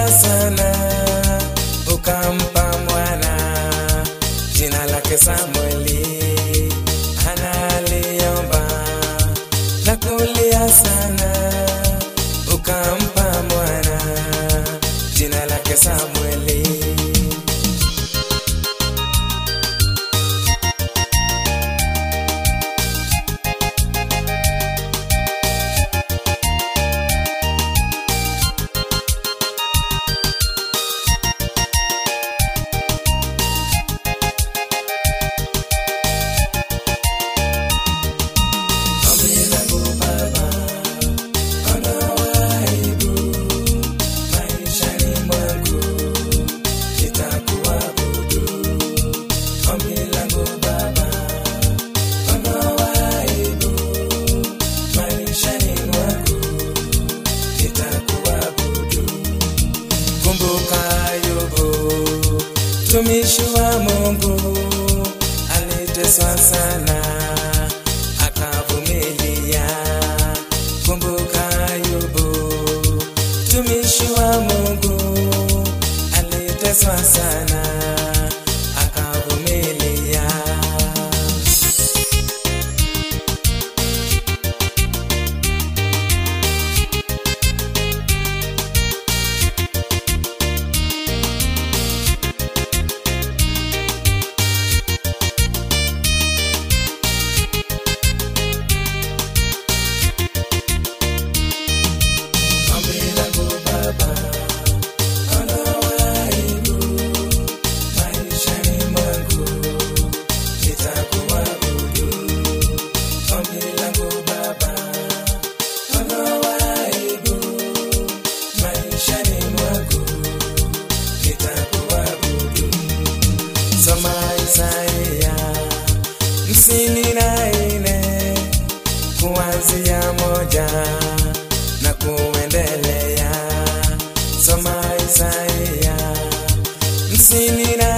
sana ukampa mwana jina lake Samueli. Hana aliomba na kulia sana ukampa mwana jina lake Samueli. Kumbuka Ayubu, mtumishi wa Mungu, aliteswa sana akavumilia. Kumbuka Ayubu, mtumishi wa Mungu, aliteswa sana akavumilia. Ombi langu Baba, ondoa aibu maishani mwangu, nitakuabudu. Ombi langu Baba, ondoa aibu maishani mwangu, nitakuabudu. Soma Isaia hamsini na nne kuanzia moja na kuendelea. Soma Isaia hamsini na